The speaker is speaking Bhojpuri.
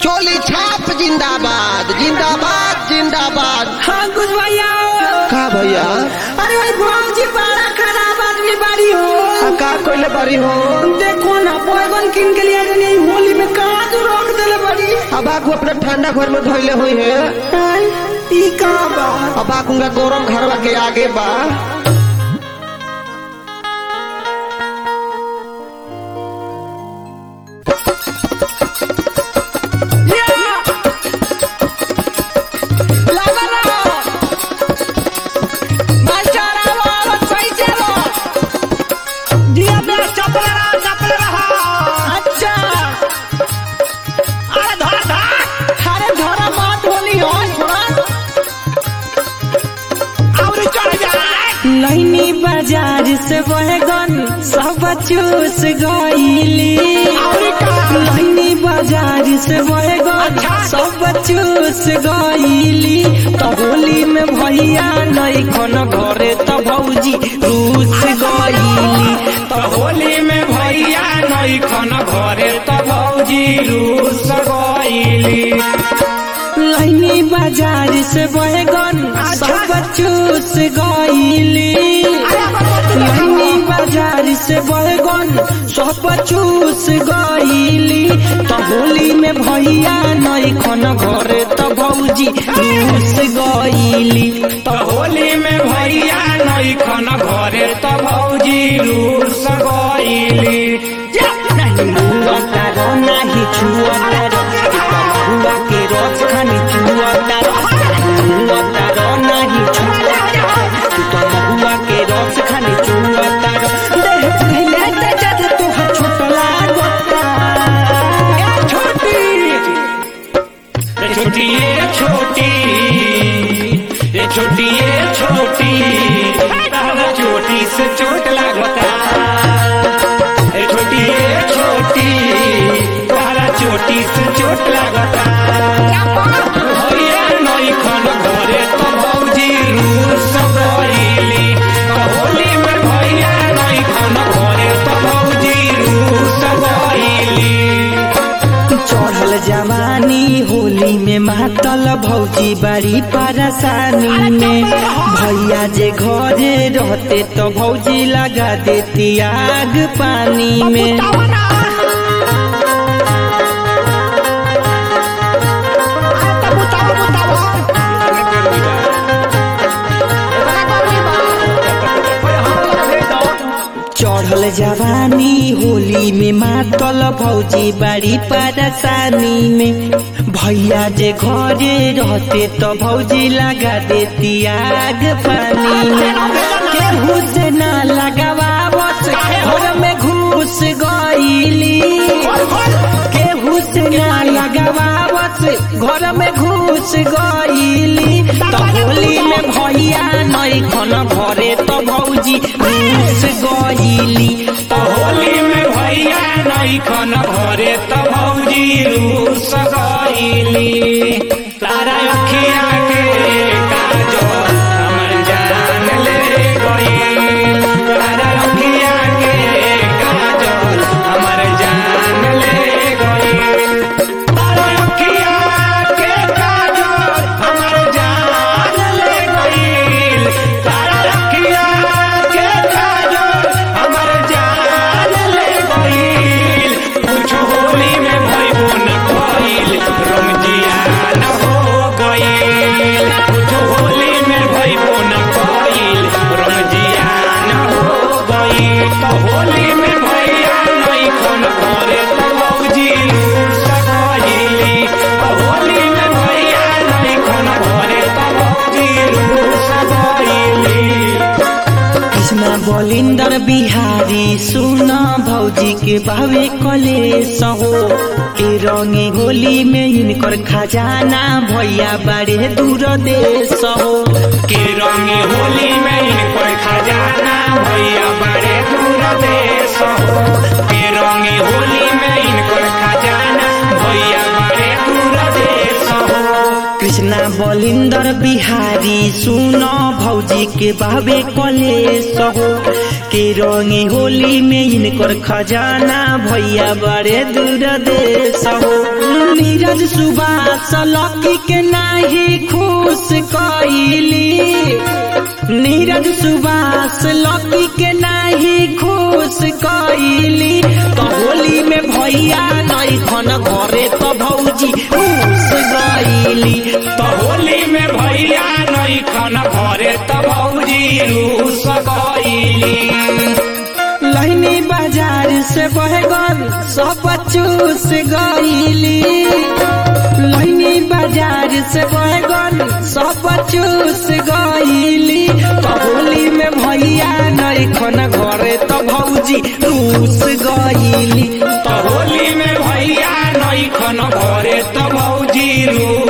चोली छाप जिंदाबाद जिंदाबाद जिंदाबाद हाँ कुछ भैया का भैया अरे भाई भौजी बड़ा खराब आदमी बाड़ी हो आ, का कोइले बड़ी हो देखो ना बैगन किन के लिए नहीं होली में कहाँ जो रोक देले बड़ी अब आकू अपना ठंडा घर में धोइले हुई है आई, ई कहाँ बा अब आकूंगा गरम घरवा के आगे बा लगा रहो मास्टर आओ आओ सही चलो दिया बे चपल रहा चपल रहा अच्छा अरे धरा धरा अरे धरा बात होली हो थोड़ा और चढ़ जाए लैनी बाजार से बैगन सब चूस गईली लैनी बाजार से बैगन सब चूस गईली तो होली में भैया नहीं खन घरे तो भौजी रूस गईली तो होली में भैया नई खन घरे तो भौजी रूस गईली लैनी बाजार से बैगन सब चूस गईली लैनी बाजार से बैगन सब चूस गईली तो होली में भैया नहीं खन घरे तो भौजी रूस गईली तो होली में भैया नई खन घरे तो भौजी रूस गईली तारो नाही छुआ तारो हुआ के रोज खानी छुआ तारो हुआ तारो नाही छुआ तू तो हुआ के रोज खानी छुआ तारो देह पहले ते जद तू ह छोटला गोता छोटी ये छोटी ये छोटी ये छोटी ये छोटी तारा चोटी से चोट लागता ये छोटी ये छोटी तारा चोटी से चोट लागता भैया नई खन घरे तो भौजी रूस गईली तो होली में भैया नई खन घरे तो भौजी रूस गईली चढ़ल जवानी होली में मातल भौजी बड़ी परेशानी में भैया जे घरे रहते तो भौजी लगा देती आग पानी में चढ़ल जवानी होली में मातल भौजी बड़ी परेशानी में भैया जे घरे रहते तो भौजी लगा देती आग पानी में केहू से ना लगावावत घर में घुस गईली केहू से ना लगावावत घर में घुस गईली तो होली में भैया नहीं खन घरे तो भौजी घुस गईली तो होली में भैया नई खन घरे तो भौजी रूस गईली तारा अखिया के काजल हमर जान ले गईल तारा अखिया के काजल हमर जान ले गईल तारा अखिया के काजल हमर जान ले गईल तारा अखिया के काजल हमर जान ले गईल कुछ होली में भइबो न कईल रमजिया न हो गईल कुछ होली में भइबो न कईल रमजिया न हो गईल तो होली में भैया नहीं खन करे तो मौजी सगईली तो होली में भैया नहीं खन करे तो मौजी सगईली कृष्णा बलिंदर बिहारी सुन भौजी के बावे कलेश हो ए रंगे होली में इनकर खजाना भैया बड़े दूर देश हो के रंगी होली में इनको खजाना भैया बड़े दूर देश हो के रंगी होली में इनको खजाना भैया बड़े दूर देश हो कृष्णा बलिंदर बिहारी सुन भौजी के बाबे कलेश हो के रंगी होली में इनकर खजाना भैया बड़े दूर देश हो नीरज सुबास लकी के नाही खुश कइली नीरज सुबास लकी के नाही खुश कइली तो होली में भैया नहीं खन घरे तो भौजी खुश गइली तो होली में भैया नहीं खन भरे तो भौजी रूस गईली लहनी बाजार से बहगन सब चूस गईली लहनी बाजार से बहगन सब चूस गईली तो होली में भैया नहीं खन घरे तो भौजी रूस गईली तो होली में भैया नहीं खन भरे तो भौजी रूस